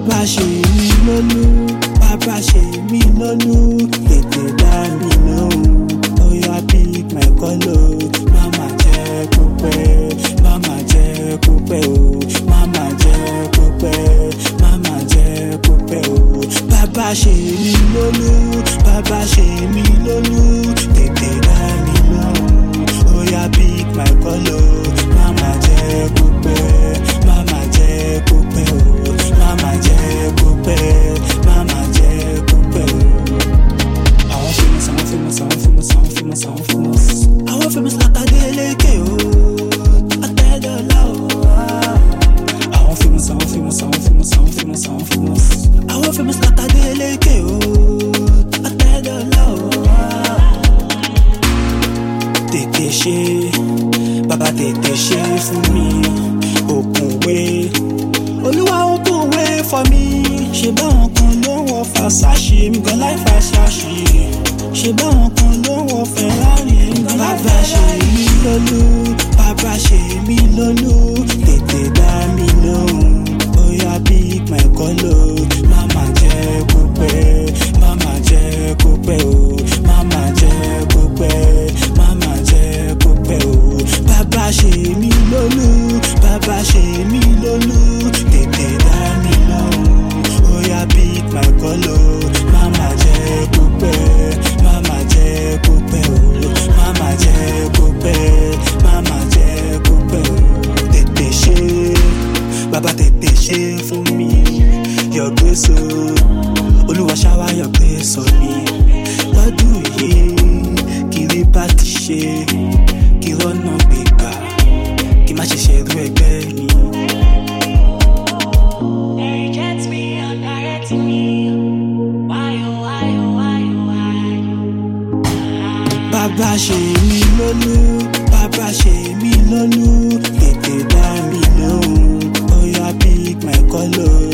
bàbá ṣe mí lólú bàbá ṣe mí lólú tètè dá mi lóhùn bóyá pick my call o máma jẹ́ kó pẹ́ máma jẹ́ kó pẹ́ o máma jẹ́ kó pẹ́ máma jẹ́ kó pẹ́ o bàbá ṣe mí lólú bàbá ṣe mí lólú tètè dá mi lóhùn bóyá pick my call o máma jẹ́ kó pẹ́ máma jẹ́ kó pẹ́ o máma jẹ́ kó pẹ́ máma jẹ́ kó pẹ́ o. Àwọn famous, àwọn famous, àwọn famous, àwọn famous, àwọn famous. Àwọn famous Adeleke o, Atẹ́dọ́lá o. Àwọn famous, àwọn famous, àwọn famous, àwọn famous, àwọn famous. Àwọn famous Adeleke o, Atẹ́dọ́lá o. Tètè ṣe, bàbá tètè ṣe fún mi, òkùnwé. Olúwa òkùnwé for me, ṣe báwọn kan ló ń wọ fàṣàṣì, mi gan láì fàṣàṣì ṣe báwọn kan ló ń wọ fẹ́rari nǹkan bàbá ṣe mí lólú bàbá ṣe mí lólú tètè dá mi lóhùn bóyá pick my call o máma jẹ́ kó pẹ́ máma jẹ́ kó pẹ́ o máma jẹ́ kó pẹ́ máma jẹ́ kó pẹ́ o bàbá ṣe mí lólú bàbá ṣe mí lólú tètè dá mi lóhùn bóyá pick my call o máma jẹ́ kó pẹ́ máma jẹ́ kó pẹ́ o máma jẹ́ kó pẹ́ máma jẹ́ kó pẹ́ o tètè ṣe bàbá tètè ṣe fún mi your grace o olúwa ṣáwá your grace on me lọ́dún yìí kiri bá ti ṣe kí rọ́nà gbégbá kí má ṣe ṣerú ẹgbẹ́ mi. Reject me, undirect me. Why, oh, why, oh, why, oh, why, oh. bàbá ṣe mí lólú bàbá ṣe mí lólú tètè dá mi lóhùn bóyá pick my call o